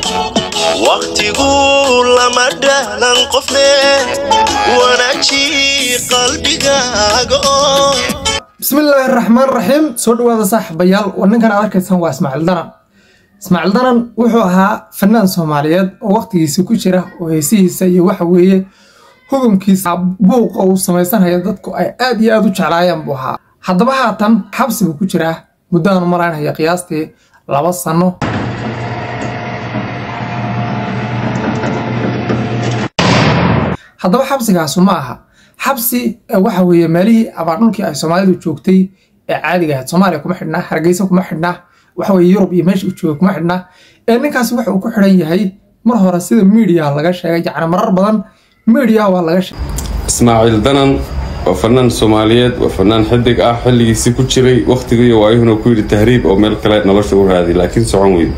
waqtigu lama dhahlan qofne wanaaji qalbigaaga oo bismillaahi raxmaan raxiim soo dhawaada saaxiibayaal waa ninkan aad arkaysaan waa ismaaciil danan ismaaciil danan wuxuu ahaa fanaan soomaaliyeed oo waqtigiisa ku jira oo heesihiisa iyo waxa weeye hugumkiisa buuqa uu samaysanaya dadku ay aad iyo aad u jeclaayeen buu ahaa haddaba haatan xabsi buu ku jiraa muddaanu maraynaya qiyaastii laba sano haddaba xabsigaasu ma aha xabsi waxa weeye meelihii abaardhulkii ay soomaalidu joogtay ee caadiga ahayd soomaaliya kuma xidhnaa hargeysa kuma xidhnaa waxaweye yurub iyo meesha uu joogay kuma xidhnaa ee ninkaasi waxa uu ku xidhan yahay mar hore sida miidiya laga sheegay yacni marar badan miidiya waa laga sheegay ismaaciil danan waa fanaan soomaaliyeed waa fanaan xidig ah xilligiisii ku jiray wakhtigiiyo waayuhuna ku yidhi tahriib oo meel kale nolosha u raadi laakiin socon weyn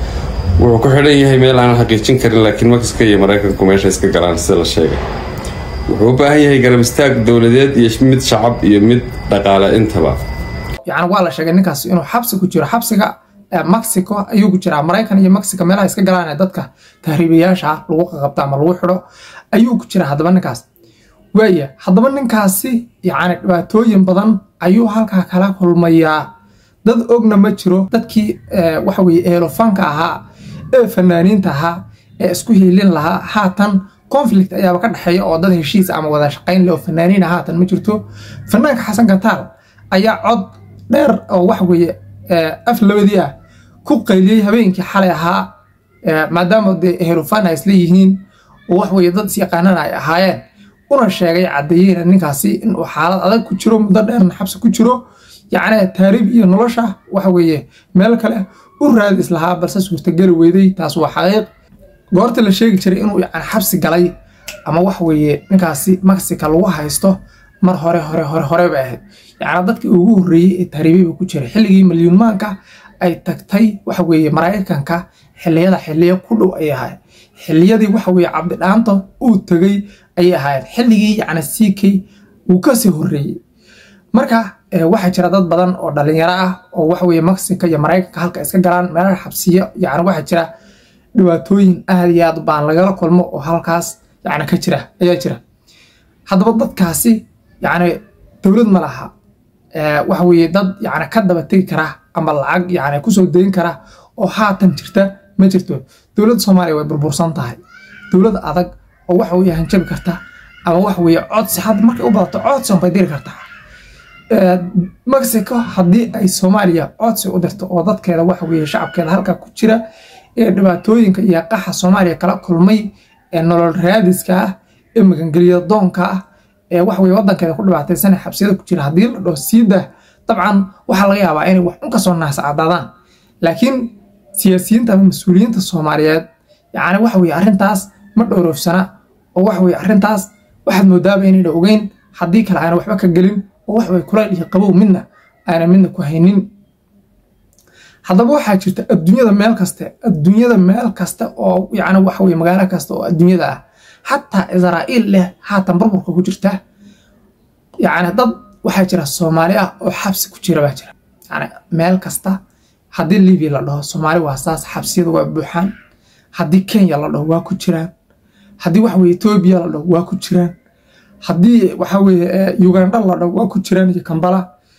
wuxuu ku xidhan yahay meel aanan xaqiijin karin laakiin makiska iyo maraykanku meesha iska galaan sida la sheegay wuxuu u baahan yahay garab istaag dowladeed iyo mid shacab iyo mid dhaqaale intaba yacni waa la sheegay ninkaas inuu xabsi ku jiro xabsiga mexico ayuu ku jiraa maraykan iyo mexico meelaha iska galaan ee dadka tahriibayaasha ah lagu qaqabto ama lagu xidho ayuu ku jiraa haddaba ninkaas waaya haddaba ninkaasi yacni dhibaatooyin badan ayuu halkaa kala kulmayaa dad ogna ma jiro dadkii waxa weye eelofanka ahaa ee fanaaniinta ahaa ee isku hiilin lahaa haatan conflict ayaaba ka dhexeeya oo dad heshiis ama wada shaqayn leh oo fanaaniina haatan ma jirto fanaanka xasan kataal ayaa cod dheer oo waxa weeye af labadii ah ku qayliyey habeenkii xalay ahaa maadaama dee ehelofan ay isla yihiin oo wax weye dad isyaqaanana ay ahaayeen una sheegay caddeeyeyna ninkaasi inuu xaalad adag ku jiro muddo dheerna xabsi ku jiro yacni taariib iyo nolosha waxa weeye meel kale u raadi islahaa balse suurtageli weyday taas waa xaqiiq goorta la sheegi jiray inuu yani xabsi galay ama wax weeye ninkaasi mexica lagu haysto mar hore hore hore hore bay ahayd yacni dadkii ugu horreeyey ee tahriibay buu ku jiray xilligii milyuunmaanka ay tagtay waxa weeye maraykanka xilliyada xilliyo ku dhow ay ahayd xilliyadii waxa weeye cabdidhaanta uu tegey ayay ahaayeen xilligii yacni ck uu kasii horreeyey marka waxaa jira dad badan oo dhalinyaro ah oo waxa weeye mexico iyo maraykanka halka iska galaan meelaha xabsiyo yacni waxaa jira dhibaatooyin aad iyo aad baan lagala kulmo oo halkaas yacni ka jira ayaa jira haddaba dadkaasi yacni dowlad ma laha waxa weeye dad yacni ka daba tegi kara ama lacag yacni kusoo dayin kara oo haatan jirta ma jirto dowladda soomaaliya way burbursan tahay dowlad adag oo waxa weeye hanjabi karta ama waxa weeye codsi hadda markay u badato codsi unbay diri kartaa mexico haddii ay soomaaliya codsi u dirto oo dadkeeda waxa weeye shacabkeeda halka ku jira ee dhibaatooyinka iyo qaxa soomaaliya kala kulmay ee nolol raadiska ah ee magangelya doonka ah ee wax weye wadankeeda ku dhibaataysan xabsiyada ku jira haddii la dhaho siida dabcan waxaa laga yaabaa inay wax un kasoo naascadaadaan laakiin siyaasiyiinta ama mas-uuliyiinta soomaaliyeed yacni waxa weye arrintaas ma dhowroofsana oo waxa weye arrintaas waxaad moodaaba inayna ogeyn haddii kale aana waxba ka gelin oo wax weye kulayl iyo qabow midna aana midna ku haynin haddaba waxaa jirta adduunyada meel kaste adduunyada meel kasta oo yacni waxa weye magaalo kasta oo adduunyada ah xataa israa'iil leh haatan burburka ku jirta yacni dad waxaa jira soomaali ah oo xabsi ku jira baa jira yacni meel kasta haddii libiya la dhaho soomaali waa saas xabsiyada waa buuxaan haddii kenya la dhaho waa ku jiraan haddii waxa weye etoobiya la dhaho waa ku jiraan haddii waxa weye uganda la dhaho waa ku jiraan iyo kambala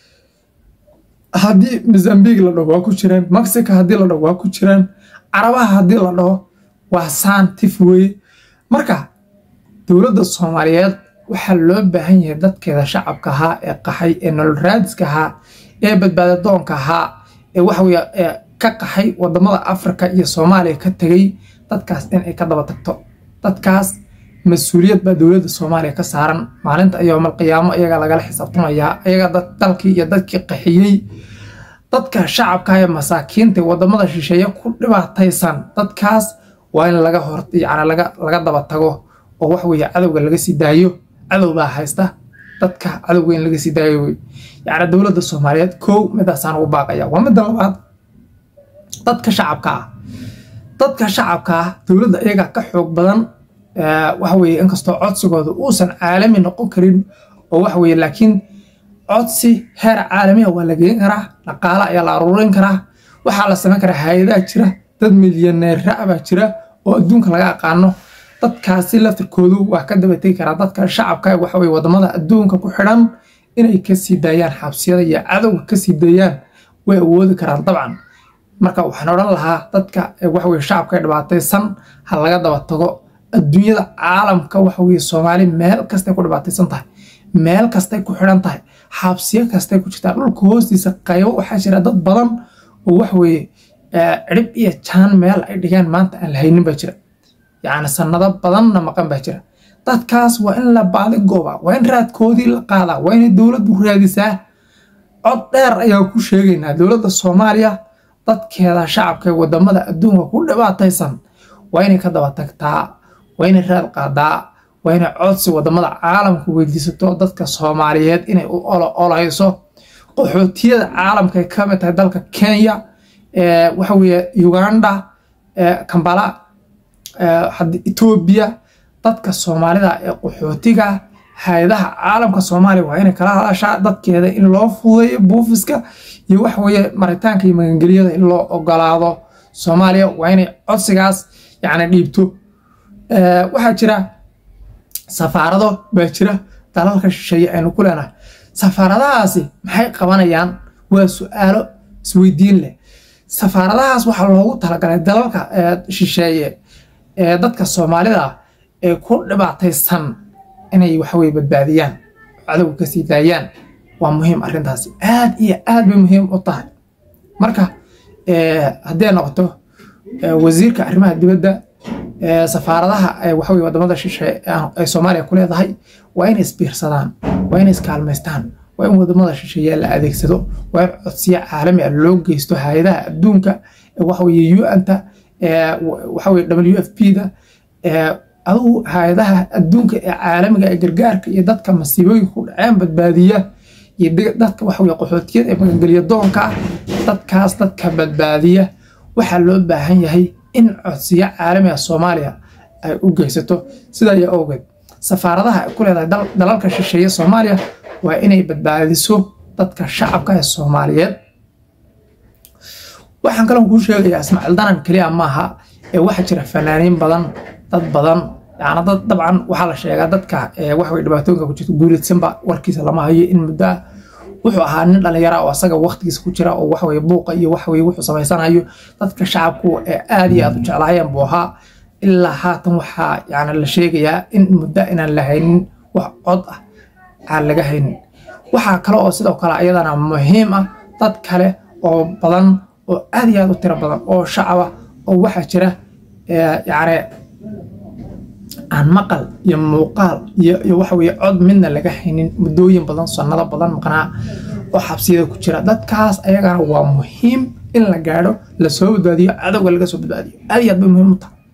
haddii mozambique la dhaho waa ku jiraan mexico haddii la dhaho waa ku jiraan carabaha haddii la dhaho waa saantif weye marka dowladda soomaaliyeed waxaa loo baahan yahay dadkeeda shacabka ahaa ee qaxay ee nolol raadiska ahaa ee badbaada doonka ahaa ee waxaweye ka qaxay wadamada afrika iyo soomaaliya ka tegey dadkaas in ay ka daba tagto dadkaas mas-uuliyad baa dowladda soomaaliya ka saaran maalinta yoomal qiyaamo iyaga lagala xisaabtamayaa iyaga dalkii iyo dadkii qaxiyey dadka shacabka ee masaakiinta wadamada shisheeye ku dhibaataysan dadkaas waa in laga hor yani laga daba tago oo wax weeye cadowga laga sii daayo cadow baa haysta dadka cadowga in laga sii daayo wey yacni dowladda soomaaliyeed kow midaasaan ugu baaqaya waa midda labaad dadka shacabka ah dadka shacabka ah dowladda iyaga ka xoog badan waxa weeye inkastoo codsigooda uusan caalami noqon karin oo waxa weeye laakiin codsi heer caalamiha waa la geen karaa dhaqaale ayaa la aruurin karaa waxaa la samayn karaa hay-adaha jira dad milyaneera baa jira oo adduunka laga aqaano dadkaasi laftirkoodu waa ka dabategi karaa dadka shacabka waxaweye wadamada adduunka ku xidhan inay kasii daayaan xabsiyada iyo cadowga kasii daayaan way awoodi karaan dabcan marka waxaan odhan lahaa dadka waxaweye shacabka dhibaataysan ha laga daba tago adduunyada caalamka waxaweye soomaali meel kastay ku dhibaataysan tahay meel kastay ku xidhan tahay xabsiyo kastay ku jirtaa dhulka hoostiisa qaybo waxaa jira dad badan oo waxweye cirib iyo jaan meel ay dhigeen maanta aan la haynin baa jira yacni sanado badanna maqan baa jira dadkaas waa in la baadi gooba waa in raadkoodii la qaadaa waa inay dowladdu raadisaa cod dheer ayaa ku sheegaynaa dowladda soomaaliya dadkeeda shacabka ee wadamada adduunka ku dhibaataysan waa inay ka daba tagtaa waa inay raad qaadaa waa inay codsi wadamada caalamka weydiisato dadka soomaaliyeed inay u olo olayso qaxootiyada caalamka ay kamid tahay dalka kenya waxaweye uganda kambala etoobiya dadka soomaalida ee qaxootiga hay-adaha caalamka soomaaliya waa inay kala hadashaa dadkeeda in loo fudeeyo buufiska iyo waxaweye maritaanka iyo magangelyada in loo ogolaado soomaaliya waa inay codsigaas yani dhiibto waxaa jira safaarado baa jira dalalka shisheeye aynu ku leenahay safaaradahaasi maxay qabanayaan waa su-aalo isweydiin leh safaaradahaas waxaa loogu talagalay dalalka shisheeye ee dadka soomaalida ee ku dhibaataysan inay waxaweye badbaadiyaan cadowga kasii daayaan waa muhiim arrintaasi aad iyo aad bay muhiim u tahay marka hadday noqoto wasiirka arrimaha dibadda safaaradaha waxaweye wadamada shishe ay soomaaliya ku leedahay waa inay isbiirsadaan waa inay iskaalmaystaan waa in wadamada shisheeye la adeegsado waa in codsiyo caalami ah loo geysto hay-adaha adduunka waxaweye un-ta waxaweye w f p da adugu hay-adaha adduunka ee caalamiga ee gargaarka iyo dadka masiibooyinka ku dhaceen badbaadiya iyo dadka waxaweye qaxootiyada ee magangeliya doonka ah dadkaas dadka badbaadiya waxaa loo baahan yahay in codsiyo caalami ah soomaaliya ay u geysato sidaa awgeed safaaradaha ay ku leedahay dalalka shisheeye soomaaliya waa inay badbaadiso dadka shacabka ee soomaaliyeed waxaan kaloo kuu sheegayaa ismaaciil danan keliya maaha ee waxaa jira fanaaniin badan dad badan yani dad dabcan waxaa la sheegaa dadka waxawey dhibaatooyinka ku jirta guuleedsanba warkiisa lama hayo in muddo ah wuxuu ahaa nin dhallinyara oo asaga waqtigiisa ku jira oo waxaweye buuqa iyo waxaweye wuxuu samaysanayo dadka shacabku ee aad iyo aad u jeclaayeen buu ahaa ilaa haatan waxaa yani la sheegayaa in muddo inaan la haynin wax cod ah aan laga haynin waxaa kale oo sidoo kale ayadana muhiim ah dad kale oo badan oo aad iyo aad u tiro badan oo shacaba oo waxaa jira yani aan maqal iyo muuqaal iyo waxaweye cod midna laga haynin muddooyin badan sanado badan maqnaa oo xabsiyada ku jira dadkaas ayagana waa muhiim in la gaadho lasoo badbaadiyo cadowga laga soo badbaadiyo aad iyo aad bay muhiim u tahay